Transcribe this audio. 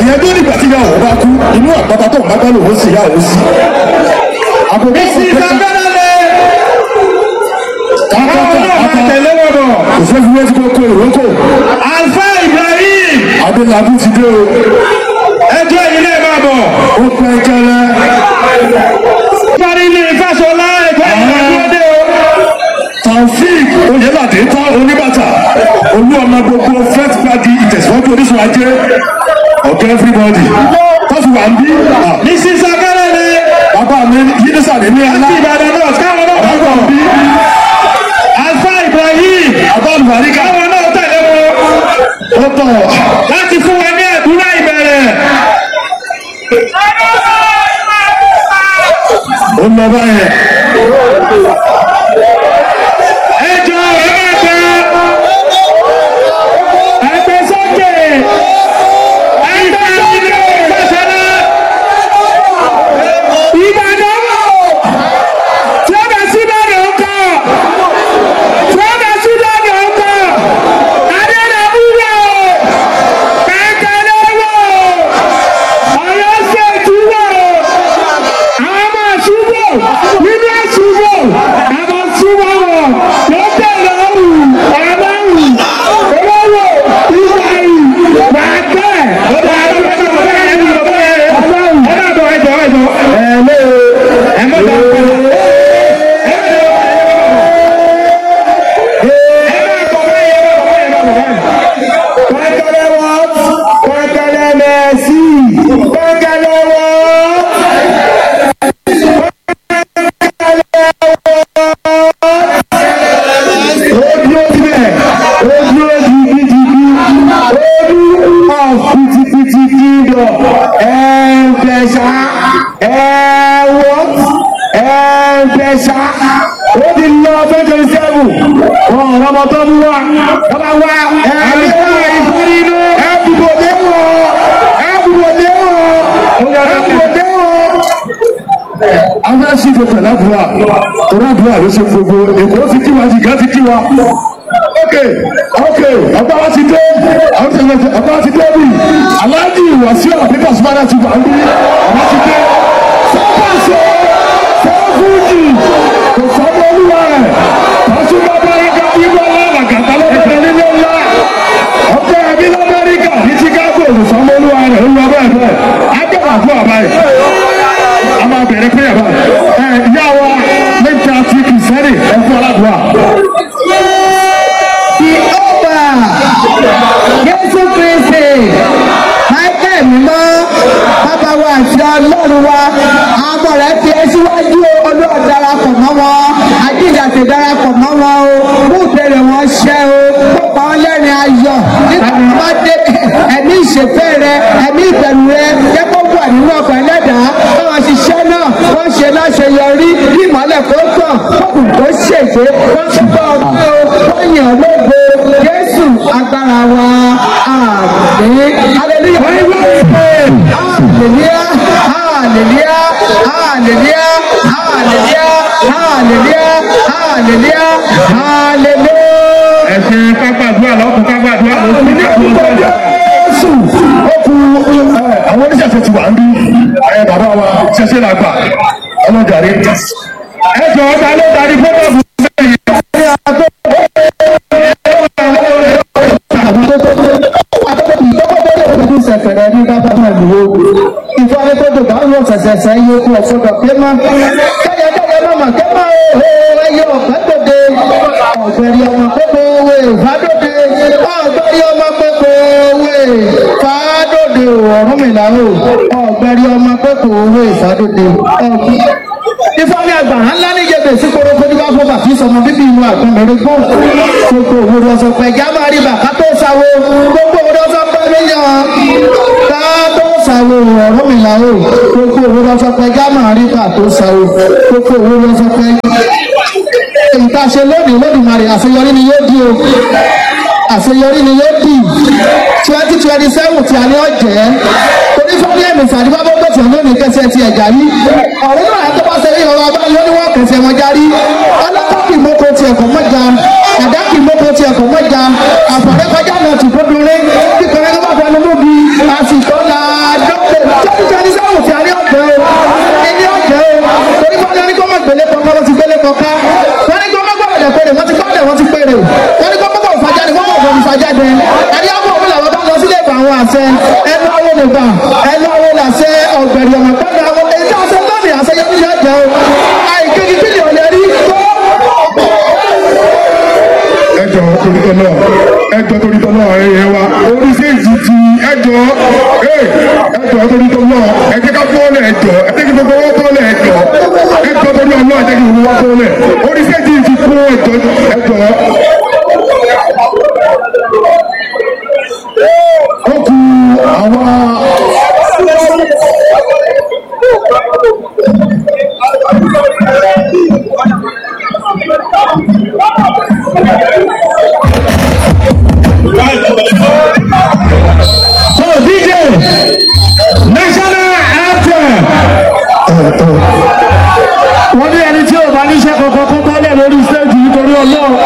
ìyẹn tó nígbà tí ìyàwó bá kú inú àpáta tó ń bá gbálò ó sì yà ó sí. àkókò Mrs. Akadale. Káwọn kákàtà náà máa kákà tẹ̀lé wọn bọ̀. kò fẹ́ fi wé tí kò kó ìrókò Alfa Ibrahim. adélábù ti dé o Ẹjọ́ yìí náà máa bọ̀. ó pẹ́ kẹ́lẹ́ Parí ní Fáṣọlá ẹ̀jọ́ yìí máa dúró dé o. taofik oyelade tán oníbàtà olú ọmọ gbogbo first party ìtẹ̀síwájú oníṣòwò ajé ọ̀gá everybody tọ́sí wà ń bí ah, Mrs. Akadale. bàbá mi yínísà ní ní ẹlá Ti Ìbàdàn náà káwọn náà máa bọ̀. bí Alfa Ibrahim. bàbá olùwáríkà Káwọn náà tẹ̀lé wọn. ó tọ̀ Láti fún wa ní àdúrà ìbẹ̀rẹ̀. ó lọ báyẹn Ẹjọ́ ẹ máa gbẹ. Ẹgbẹ́ sókè. Ẹgbẹ́ sókè Fáṣọlá. Ìbàdàn. Tí ó bá sí Ìbàdàn ń kọ̀. Tí ó bá sí Ìbàdàn ń kọ̀. Adédàbú wò. Kẹ̀kẹ́lẹ́ wò. Ọ̀yọ́ ṣètú wò. Àwọn ọmọ àṣùbọ̀. Nínú àṣùbọ̀. Àwọn àṣùbọ̀ wò. Lókè lọ́rùn. Ọlọ́run. Olówó. Ìgbàyì. Bàtẹ́. Ọlọ́run. Ọlọ́run. Ẹ̀jọ̀ ẹ̀jọ̀ ẹ̀jọ̀. Ẹ̀lẹ́ o. Ẹ̀mọ́ bá ń bọ̀. Pẹ́kẹ́lẹ́ wọ́n. Pẹ́kẹ́lẹ́ mẹ́sì. Pẹ́kẹ́lẹ́ wọ́n. ojú síbẹ̀ ojú jìgìjìgì ojú ọ̀fìtìfìtì kìdọ̀ ẹ̀ẹ́dẹ̀ṣà ẹ̀ẹ́wọ́ ẹ̀ẹ́dẹ̀ṣà ó ti lọ twenty seven wọn ò rọmọ tó mú wa wọn bá wá ẹ̀ẹ́dẹ̀ṣà ìfúnni inú ẹ̀ẹ́dùbọ̀dé wọn ẹ̀ẹ́dùbọ̀dé wọn ẹ̀ẹ́dùbọ̀dé wọn afẹ́ sí ìfẹ́ pẹ̀lú àdúrà torí àdúrà ló ṣe gbogbo èkó ti kí wa jìgá ti kí wa ok ok ọba wa ti dé ọba wa ti dé bí aláàjì wàsíù àbíkà sùpàdà ti wà ń bí ọba ti dé sọ́kàṣe sọ́fúnjì kò sọ́dọ̀ olúwa rẹ̀ pàṣẹ lamẹ́ríkà bí wọ́n lọ́wọ́ àgàtà lọ́kẹ́kẹ́ nílé ńlá ọkọ̀ ẹbí lamẹ́ríkà ní chicago kò sọ́dọ̀ olúwa rẹ̀ ó lọ bẹ́ẹ̀ bẹ́ẹ̀ á bẹ̀rẹ̀ àdúrà báyìí a máa bẹ̀rẹ̀ pé yàrá ẹ ìyá wa lẹ́jà ti kìsẹ́rì ẹ fún aládùúgbà. Jehova Jésù Kristi Michael mímọ́ bàbá wa àti ọlọ́run wa àwọn ọmọ rẹ̀ fi ẹ́ síwájú ọlọ́run darapọ̀ mọ́ wọn àjíǹdàtì darapọ̀ mọ́ wọn o mú ìbéèrè wọn ṣẹ́ o kópa wọn lẹ́rìn ayọ̀ nígbà tí wọ́n bá dé ẹ̀mí ìṣèfẹ́ rẹ ẹ̀mí ìbẹ̀rù rẹ jẹ́ kó wà nínú ọkọ̀ ẹlẹ́dàá báwọn ṣiṣẹ́ náà wọ́n ṣe láṣeyọrí bí ìmọ̀lẹ̀ kó tàn kókùn tó ṣègbè wọ́n túbọ̀ ọgbẹ́ o wọ́n yàn lógo Jésù agbára wa àmín hallelujah hallelujah hallelujah hallelujah hallelujah hallelujah hallelujah hallelujah. Ẹ̀sìn kápádùá lọ́kùn kápádùá lọ́kùn ní àwọn ọ̀gá. Jésù ó kú ẹ, àwọn oníṣẹ̀ṣẹ̀ ti wà ń bí ẹ bàbá wa ṣẹṣẹ là gbà ọlọ́jàre. Ẹ jọ ọba ló darí fọ́tọ̀bù bẹ́ẹ̀ sẹ̀fẹ̀rẹ̀ ní bàbá náà lò ó. Ìfọ̀ akẹ́kọ̀ọ́ bá ń lọ sẹ̀sẹ̀sẹ̀ yóò kú ọ̀fọ́dọ̀ pé má. Kẹ́yẹ kẹ́yẹ mọ̀mọ́ kẹ́ máa ó ẹyẹ ọ̀gbẹ́ dòde. Ọ̀gbẹ̀rì ọmọ gbogbo owó ìfádòde. Ọ̀gbẹ̀rì ọmọ gbogbo owó ìfádòde ọ̀rún mi là ó. Ọ̀gbẹ̀rì ọmọ gbogbo owó ìfádòde. Ifeanyi àgbàrá ńlá ní ìjẹbẹ sí korókó ní bá fọ bàtí sọmọ bíbí inú àgbọnmẹrẹ gbọ. Gbogbo òwúrọ̀ ọ̀sọ̀ pẹ̀já máa rí bàbá tó sáwó. Gbogbo òwúrọ̀ ọ̀sọ̀ pẹ̀ mílíọ̀n. Ká tó sáwó ọ̀rọ̀ mi là ó. Gbogbo òwúrọ̀ ọ̀sọ̀ pẹ̀já máa rí bàbá tó sáwó. Gbogbo òwúrọ̀ ọ̀sọ̀ pẹ̀. Èyí tá a ṣe lónìí lódìmarè àṣeyọrí ni yóò di o. Àṣeyọrí ni yóò di. Twenty twenty seven tí a ní ọ̀jẹ̀. Torí fún ní ẹ̀mí ìfàdí bábọ́ gbọ̀tì lónìí kẹsẹ̀ ti ẹ̀já rí. Ọ̀rẹ́ náà tó bá ṣe rí ọ̀rọ̀ ọba yóò ní wọ́n kẹsẹ̀ wọn járí. Ọlọ́pàá kì í mọ́kò ti ẹ̀kọ́ mọ́jà. Ẹ̀dá kì í mọ́kò ti ẹ̀kọ́ mọ́jà. Àfọ̀rẹ́ kọjá náà ti gbódúré. Kíkọ̀rẹ́ tó bá fẹnu mú bí. Àsìkò la péré wọ́n ti kọ́lẹ̀ wọ́n ti péré wọ́n ní kọ́kọ́ òfàjáde wọ́n kọ́ òfàjáde ẹni àwọn òun làwọn bá lọ sílé ìgbà àwọn àṣẹ ẹnu àwọn olùgbà ẹnu àwọn olùṣẹ ọ̀gbẹ̀rì ọ̀mọ̀ pẹ́ẹ́lú àwọn èyí tí a ṣe lónìí àṣeyẹ nílẹ̀ ẹ̀jẹ̀ o àìkéjì kí ni ò lè rí tó ẹjọ torí tọ́lọ̀ ẹjọ torí tọ́lọ̀ ẹyẹ wa orí séèjì ti ẹjọ ẹjọ torí tọ́lọ̀ ẹjẹ ká bọ́ọ̀lẹ̀ ẹjọ ẹjẹ kí gbogbo wọn bọ́ọ̀lẹ̀ ẹjọ ẹjọ torí ọlọ́ ẹjẹ kí gbogbo wọn bọ́ọ̀lẹ̀ orí séèjì ti kú ẹjọ ẹjọ. ó kú àwọn. So DJ, national anthem. Wọ́n ní ẹni tí ò bá níṣẹ́ kankan kó bọ́lẹ̀ lórí stage nítorí ọlọ́run.